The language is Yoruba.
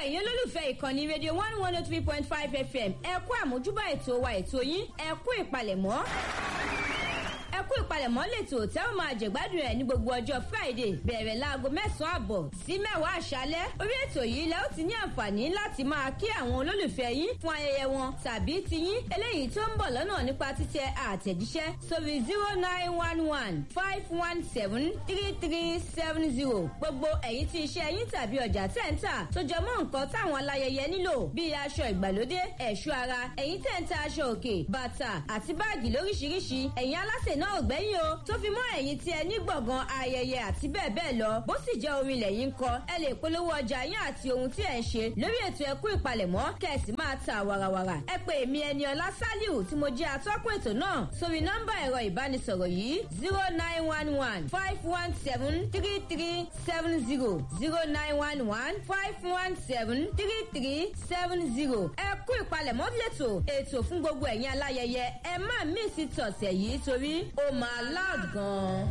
ẹ̀yin olólùfẹ́ ìkànnì rédíò one one oh three point five fm ẹ kú àmójúbà ètò wa ètò yín ẹ kú ìpalẹ̀mọ́ ẹ kú ìpalẹ̀mọ́ lẹ́tọ̀ tẹ́ ó máa jẹ̀gbádùn ẹ̀ ní gbogbo ọjọ́ friday bẹ̀rẹ̀ láago mẹ́sàn-án àbọ̀ sí mẹ́wàá àṣálẹ́ orí ètò yìí lẹ́ ó ti ní àǹfààní láti máa kí àwọn olólùfẹ́ yín fún ayẹyẹ wọn tàbí tiyín eléyìí tó ń bọ̀ lọ́nà nípa títẹ àtẹ̀jíṣẹ́ sórí zero nine one one five one seven three three seven zero gbogbo ẹ̀yin tí iṣẹ́ yín tàbí ọjà tẹ̀ ń tà tó jẹ mọ́ nǹkan táwọn alayẹyẹ nílò bíi aṣọ ìgbàlódé ẹ̀ṣọ́ ara ẹ̀yin tẹ̀ ń ta aṣọ òkè bàtà àti báàgì lóríṣiríṣi ẹ̀yin alásè náà ò gbẹ́yìn o tó fi mọ́ ẹ̀yin tí ẹ ní gbọ̀ngàn ayẹyẹ àti bẹ́ẹ̀ bẹ́ẹ̀ lọ bó sì jẹ́ orin ilẹ̀ yín kọ ẹ lè polówó ọjà yín àti ohun tí ẹ ń ṣe lórí ètò ẹkú ìpalẹ̀mọ́ kẹ̀sì máa ta wàràwàrà ẹ pé èmi ẹni ọlá sálíù tí mo jẹ́ atọ́kùn ètò náà sórí nọ́mbà ẹ̀rọ ìbánisọ̀rọ̀ yìí zero nine one one five one seven three three seven zero zero nine one one five one seven three three seven zero ẹkú ìpalẹ̀mọ́ lẹ́tọ̀ ètò fún gbogbo ẹ̀yin aláyẹyẹ ẹ má mí sí tọ̀sẹ̀ yìí torí ó máa loud gan-an.